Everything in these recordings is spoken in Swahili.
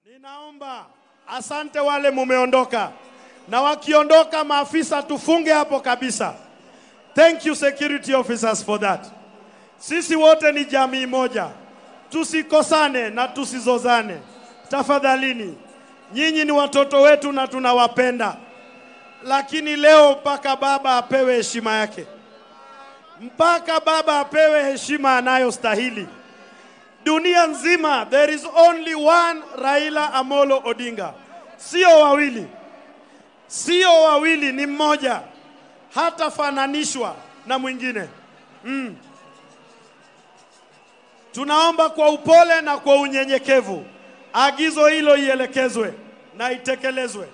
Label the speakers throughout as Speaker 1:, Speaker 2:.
Speaker 1: Ninaomba asante wale mumeondoka, na wakiondoka maafisa tufunge hapo kabisa. Thank you security officers for that. Sisi wote ni jamii moja, tusikosane na tusizozane tafadhalini. Nyinyi ni watoto wetu na tunawapenda, lakini leo mpaka baba apewe heshima yake, mpaka baba apewe heshima anayostahili. Dunia nzima there is only one Raila Amolo Odinga, sio wawili, sio wawili, ni mmoja, hatafananishwa na mwingine mm. Tunaomba kwa upole na kwa unyenyekevu agizo hilo ielekezwe na itekelezwe.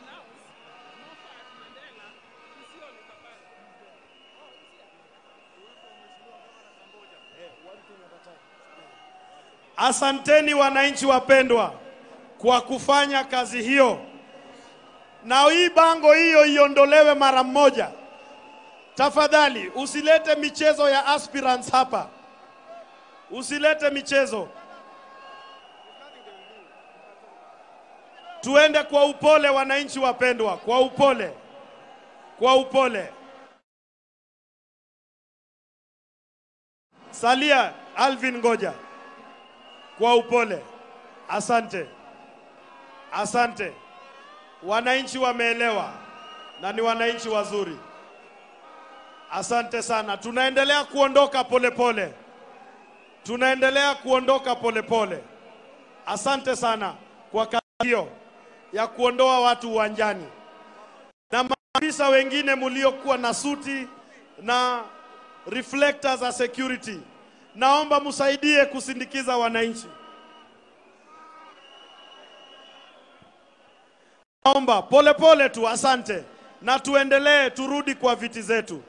Speaker 1: Asanteni wananchi wapendwa kwa kufanya kazi hiyo, na hii bango hiyo iondolewe mara moja. Tafadhali usilete michezo ya aspirants hapa, usilete michezo. Tuende kwa upole, wananchi wapendwa, kwa upole, kwa upole. Salia Alvin, ngoja kwa upole. Asante, asante. Wananchi wameelewa na ni wananchi wazuri. Asante sana. Tunaendelea kuondoka polepole pole. Tunaendelea kuondoka polepole pole. Asante sana kwa kazi hiyo ya kuondoa watu uwanjani, na maafisa wengine muliokuwa na suti na reflectors za security, naomba msaidie kusindikiza wananchi. Naomba polepole tu, asante, na tuendelee, turudi kwa viti zetu.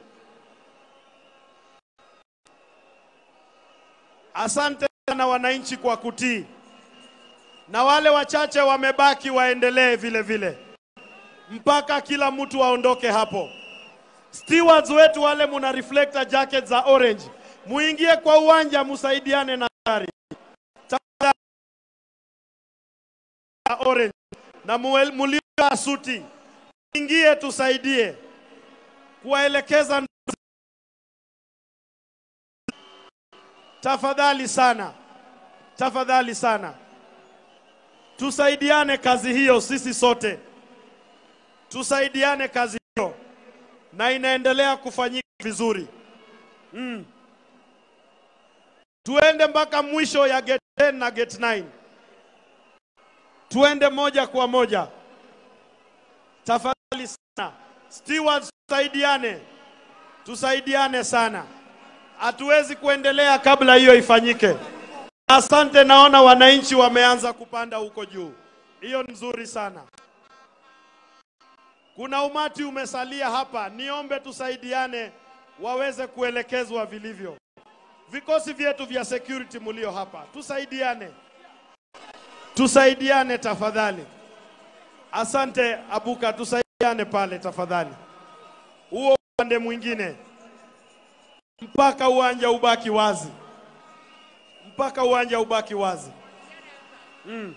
Speaker 1: Asante sana wananchi kwa kutii, na wale wachache wamebaki waendelee vile vile mpaka kila mtu aondoke hapo. Stewards wetu wale muna reflector jacket za orange, muingie kwa uwanja, musaidiane na gari Tafadhali, orange na muel- muliovaa suti, ingie tusaidie kuwaelekeza ndugu tafadhali sana, tafadhali sana, tusaidiane kazi hiyo, sisi sote tusaidiane kazi hiyo, na inaendelea kufanyika vizuri mm. Tuende mpaka mwisho ya gate 10 na gate 9, tuende moja kwa moja, tafadhali sana. Stewards, tusaidiane, tusaidiane sana hatuwezi kuendelea kabla hiyo ifanyike. Asante, naona wananchi wameanza kupanda huko juu, hiyo ni nzuri sana. Kuna umati umesalia hapa, niombe tusaidiane waweze kuelekezwa vilivyo. Vikosi vyetu vya security mulio hapa, tusaidiane, tusaidiane tafadhali. Asante Abuka, tusaidiane pale tafadhali, huo upande mwingine mpaka uwanja ubaki wazi, mpaka uwanja ubaki wazi mm.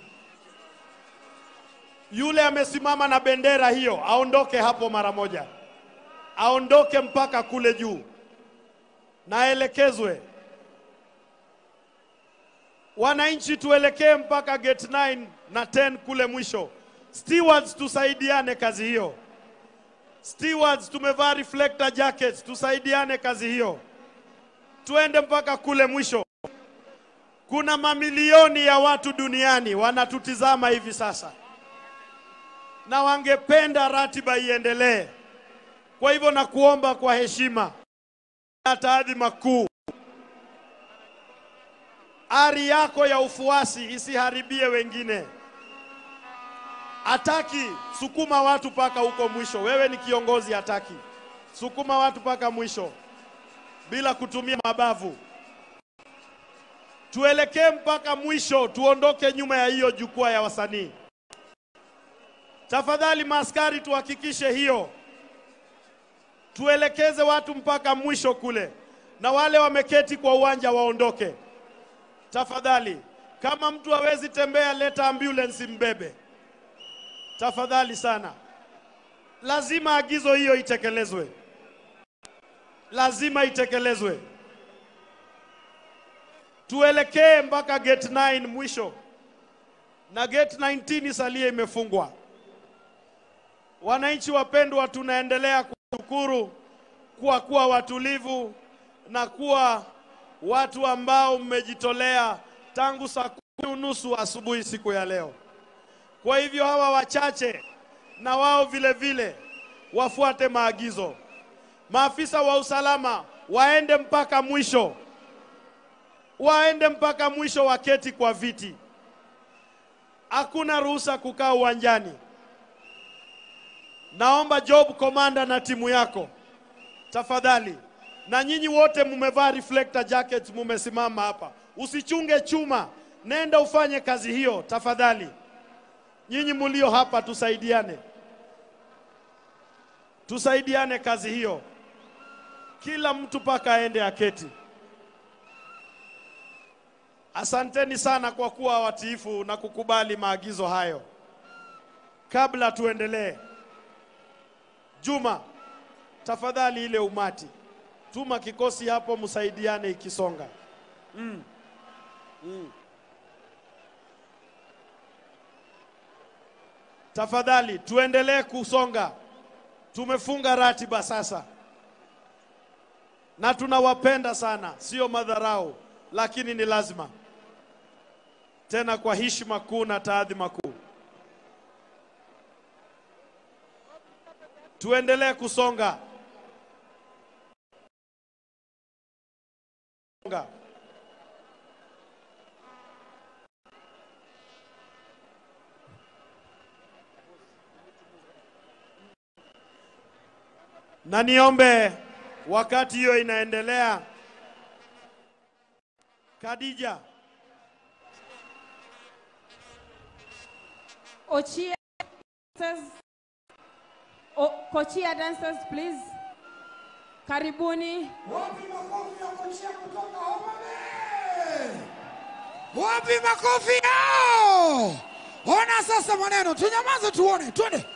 Speaker 1: Yule amesimama na bendera hiyo aondoke hapo mara moja, aondoke mpaka kule juu na aelekezwe. Wananchi tuelekee mpaka gate 9 na 10 kule mwisho. Stewards, tusaidiane kazi hiyo. Stewards, tumevaa reflector jackets, tusaidiane kazi hiyo tuende mpaka kule mwisho. Kuna mamilioni ya watu duniani wanatutizama hivi sasa na wangependa ratiba iendelee. Kwa hivyo nakuomba kwa heshima na taadhima kuu, ari yako ya ufuasi isiharibie wengine. Hataki sukuma watu mpaka huko mwisho. Wewe ni kiongozi, hataki sukuma watu mpaka mwisho bila kutumia mabavu. Tuelekee mpaka mwisho, tuondoke nyuma ya hiyo jukwaa ya wasanii. Tafadhali maaskari, tuhakikishe hiyo, tuelekeze watu mpaka mwisho kule, na wale wameketi kwa uwanja waondoke tafadhali. Kama mtu hawezi tembea, leta ambulance mbebe, tafadhali sana. Lazima agizo hiyo itekelezwe, lazima itekelezwe. Tuelekee mpaka gate 9 mwisho, na gate 19 isalie imefungwa. Wananchi wapendwa, tunaendelea kushukuru kwa kuwa watulivu na kuwa watu ambao mmejitolea tangu saa kumi unusu asubuhi siku ya leo. Kwa hivyo hawa wachache na wao vile vile wafuate maagizo. Maafisa wa usalama waende mpaka mwisho, waende mpaka mwisho, waketi kwa viti. Hakuna ruhusa kukaa uwanjani. Naomba job commander na timu yako tafadhali, na nyinyi wote mumevaa reflector jackets, mumesimama hapa, usichunge chuma, nenda ufanye kazi hiyo tafadhali. Nyinyi mulio hapa, tusaidiane, tusaidiane kazi hiyo, kila mtu paka aende aketi. Asanteni sana kwa kuwa watiifu na kukubali maagizo hayo. Kabla tuendelee, Juma, tafadhali ile umati, tuma kikosi hapo, msaidiane ikisonga. Mm. Mm. Tafadhali tuendelee kusonga, tumefunga ratiba sasa, na tunawapenda sana, sio madharau, lakini ni lazima, tena kwa heshima kuu na taadhima kuu. Tuendelee kusonga. Songa. Na niombe wakati hiyo inaendelea, Khadija,
Speaker 2: Ochia dancers, o, Kochia dancers please. Karibuni.
Speaker 3: Wapi makofi ya kuchia kutoka Homa Bay? Wapi makofi yao? Ona sasa maneno, tunyamaze tuone, twende.